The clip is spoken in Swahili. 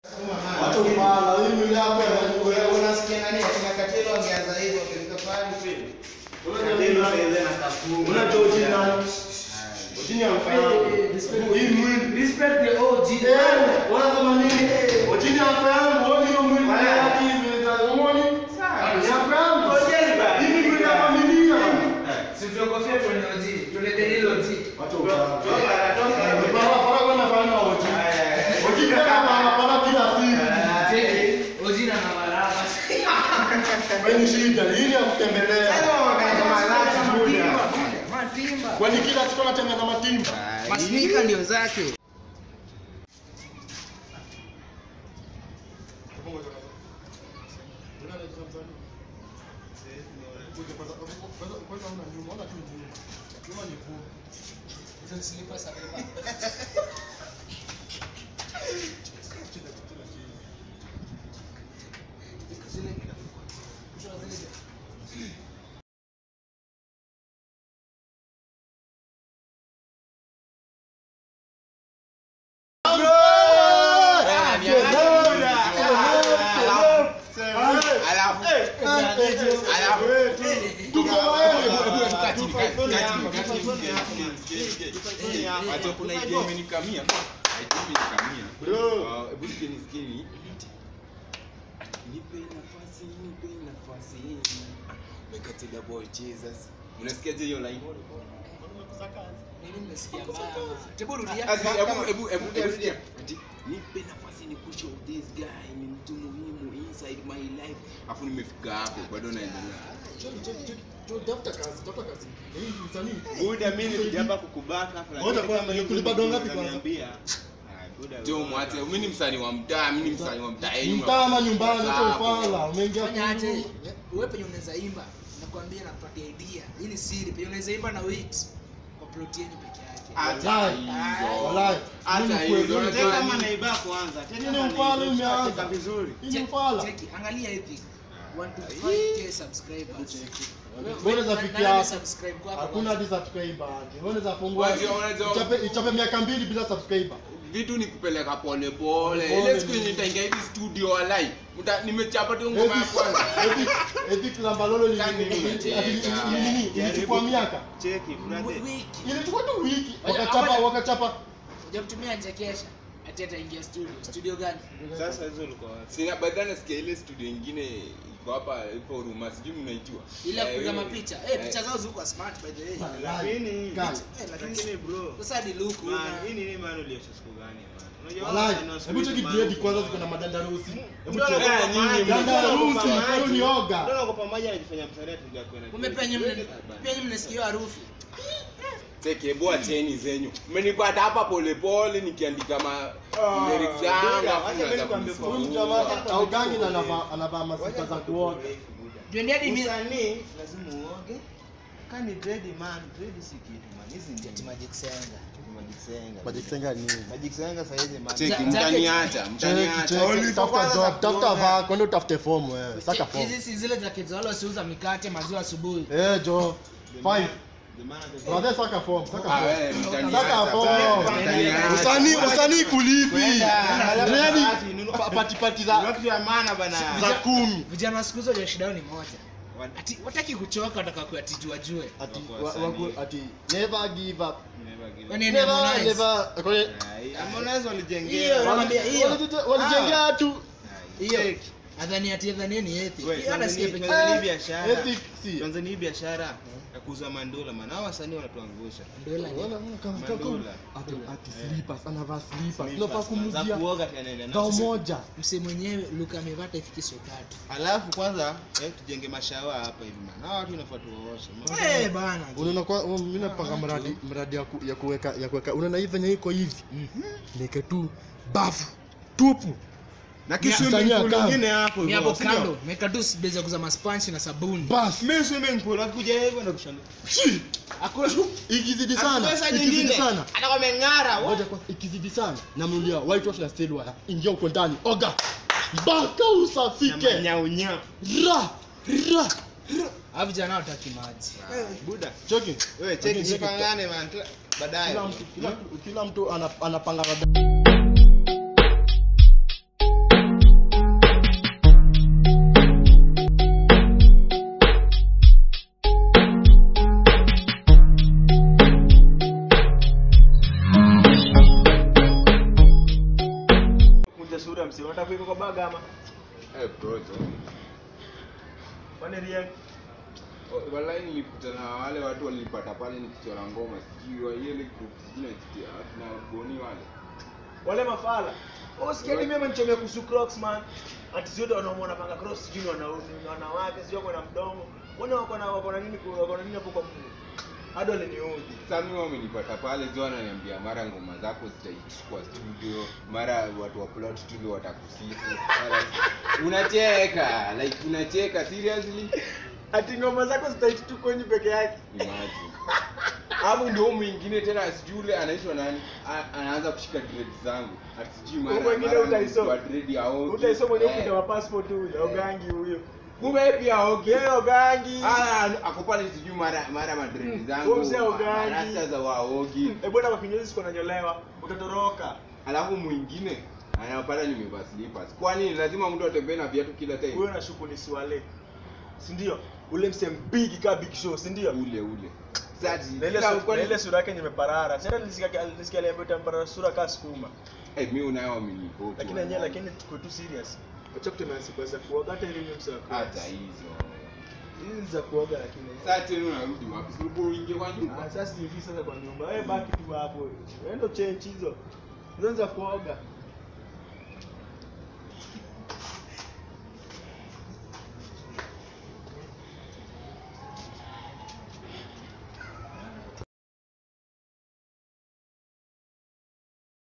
Wacha upala, hii mwili yako Wewe unasikia nani? Akina Katelo angeanza hivyo akifika pale kweli. Katelo sasa na kafungu. Unajua ujina. Ujini amfahamu. Hii mwili. Respect the OG. Eh, wanasema nini? Ujini amfahamu, wewe hiyo mwili yake hivi za ngoni. Ni amfahamu. Ngojeni bana. Hii mwili ya familia. Si tuogofia tuone OG. Tulete hilo OG. Wacha upala. Toka toka. Para para kwenda fanya oji. Oji kama anapana kila siku. Cheki, OG na Navaraba. Wewe ni shida, hii ya kutembelea. Matimba. Kwani kila siku anatembea na matimba? Masnika ndio zake. kuna idea imenikamia idea imenikamia Bro. Ah, hebu sikieni sikieni nipe nafasi nipe nafasi mekatida boy jesus unasikiaje hiyo line Asi, hebu hebu hebu hebu sikia ati nipe nafasi ni push of this guy ni mtu muhimu inside my life afu nimefika hapo bado naendelea Buda mimi nikijamba kukubaka fulani. Ngoja kwanza, Kama hiyo nikulipa dola ngapi kwanza? unaniambia. Ah, Buda. jo mwate mimi ni msanii wa mtaa mimi ni msanii wa mtaa yenu. Mtama nyumbani, acha Hapo. upala. Umeingia fanya aje kulu. wewe penye unaweza imba nakwambia nakupatia idea hii ni siri penye unaweza imba na wait kwa plot yenu peke yake Hata Walai. hizo. Walai. Hata Mimi hizo, kweli, unajua Tena nini? kama naiba kwanza. Tena Hii ni kama upala naiba, umeanza. tutacheza vizuri. Hii ni upala. cheki angalia hivi 1 to 5k subscribers Wewe za Na- fikia nani hapo. subscribe kwako Hakuna hadi subscriber hadi. Wewe unaweza fungua. Unajua- unajua- Ichape ichape miaka mbili bila subscriber. vitu ni kupeleka pole pole Pole. ile siku yenye nitaingia hivi studio walai Muta- nimechapa tu ngoma ya kwanza Eti klamba lolo ni Sasa nini ati- unacheka? ati- nini? Ilichukua miaka. Cheki, brother. wiki Ilichukua tu wiki. Wacha- Wakachapa wacha- wakachapa. hujamtumia chekesha ati ataingia studio studio gani Sasa hizo ulikuwa wapi? sina baadaye nasikia ile studio ingine iko hapa ipo Huruma sijui mnaijua ile ya Eh, kupiga ile- mapicha eh, eh picha zao ziko smart by the way Lakini Guys. Eh, lakini lakini bro. sasa hadi look Man, una- hii nini man uliosha siku gani man? Unajua Walai. watu wana Hebu cheki man. grade kwanza ziko na madandarusi. Hebu Ndio cheki. naogopa nyinyi maji, mna- ndio naogopa Dandarusi, maji. wewe ni oga. Ndio naogopa maji anajifanya msanii atuja kwenda. kumbe penye mne- penye mnasikia harufu Cheki, hebu acheni zenyu mmenipata hapa polepole nikiandika ma lyrics zangu Buda, afu wacha mnaanza mimi nikwambie kunisumbua. Huyu jamaa augangi na anavaa anavaa masika za kuoga. Juendi hadi mi- Msanii lazima uoge. Kani dread man, dread si kitu man. Hizi ni Ati Magic Senga. Magic Senga. Magic Senga ni Magic Senga saa hizi man. Cheki, Za- mtaniacha Cheki, mtaniacha cheki, tafuta kwanza job, za tafuta kuoga. vaa, kwenda utafute form wewe. Saka form. hizi si zile jacket za wale wasiuza mikate maziwa asubuhi Eh, jo. The man- Five. the man at the- Brother saka form, saka Ah, form. wewe, mtaniacha. Saka form. Mtaniacha. Usanii usanii kulipi. Kwenda. Dread Party, nunua- pa- pati pati Ni za watu ya maana bana. za kumi. vijana wa siku hizo ndio shida yao ni moja Wan- ati wataki kuchoka wataka kuatijua jue Ati Wako wa- wasanii. wako- ati never give up. Never give up. Kwani ni Never Harmonize? never. Kwani Ai, Harmonize Hiyo, walijengea. nakwambia hiyo. Walijite- walijengea tu hiyo adhani ati adhani ni eti We, hiyo anasikia Tanzania- peke Tanzania Eh, biashara. ethics si. Tanzania hii biashara ya kuuza mandola man. Hao wasanii wanatuangusha. Ndola ni- Unaona, unaona kama- kama- Mandula. ati ati slippers, anavaa slippers. Slippers, Tunafaa man. Za kumuzia kuoga tena ile gao nafsi. moja. msee mwenyewe luka amevaa hata ifiki so tatu Alafu kwanza eh, tujenge mashawa hapa hivi man. Hao watu inafaa tuwaoshe. eh bana unaona kwa um, mimi napanga mradi mradi ya, ku, ya kuweka ya kuweka unaona hivi venye iko hivi niweke tu bafu tupu Na Msanii kiswimming pool akamu. ingine hapo ni hivyo, hapo si ndio? kando meka tu base ya kuza maspanchi na sabuni bas Mimi swimming pool akikuja hivyo na kushanga. Shi! hakuna ikizidi sana Pesa ikizidi nyingine. sana Atakuwa ameng'ara. wa- ngoja kwa ikizidi sana namnulia white wash na steel wire ingia huko ndani oga mpaka Na usafike manyaunya. ra ra hawa vijana wataki maji Buda. choki Wewe cheki jipangane man. Kila- Baadaye. kila mtu kila, kila mtu ana- anapanga kuja sura msi. Unataka kuiko kwa bag ama? Eh, bro, jo. Kwani ria Oh, Wallahi nilikutana na wale watu walinipata pale nikichora ngoma sijui wa ile group sijui najitia na boni wale. wale mafala. Oh, sikia mimi amenichomea kuhusu Crocs man. Ati zote wanaume wanapanga Crocs sijui ni wanaume ni wanawake sijui wako na mdomo. Mbona wako na wako na nini wako na nini hapo kwa mguu? Hadi waliniudhi. Sasa mimi wamenipata pale jo ananiambia mara ngoma zako zitaichukua studio, mara watu wa plot studio watakusifu. Mara unacheka, like unacheka seriously? Ati ngoma zako zitaiti tu kwenye peke yake. Imagine. Hapo ndio huyu mwingine tena sijui yule anaitwa nani? A- Anaanza kushika dread zangu. Ati sijui mara Huyu mwingine mara utaisoma. kwa dread ya Ogi. Utaisoma mwenye Eh, ukita wa passport huyo, Ogangi huyo. Kumbe pia Ogi. Yeye Ogangi. Ah, ako pale sijui mara mara madread Mm, zangu. huyo mzee Ogangi. Rasta za waogi. Eh bwana kwa kinyozi siko nanyolewa. Utatoroka. Alafu mwingine anapata nimevaa slippers. Kwani lazima mtu atembee na viatu kila time? Huyo nashuku ni Swale. Si ndio? Ule msem big ka big show, si ndio? ule ule. Sasa Na ile kila- su- kwani- na ile sura yake nimeparara. Sasa nilisikia nilisikia aliambiwa tamparara sura kama sukuma. Eh, mimi unayo amenivote. Lakini yenyewe lakini tuko tu serious. Acha kutemea siku za kuoga hata ile msa. hata hizo. Hizi ni za kuoga lakini. Sasa tena unarudi wapi? Si ulikuwa uingie kwa Ah, nyumba? sasa hivi sasa kwa nyumba. Wewe baki tu hapo. Endo change hizo. Hizo ni za kuoga.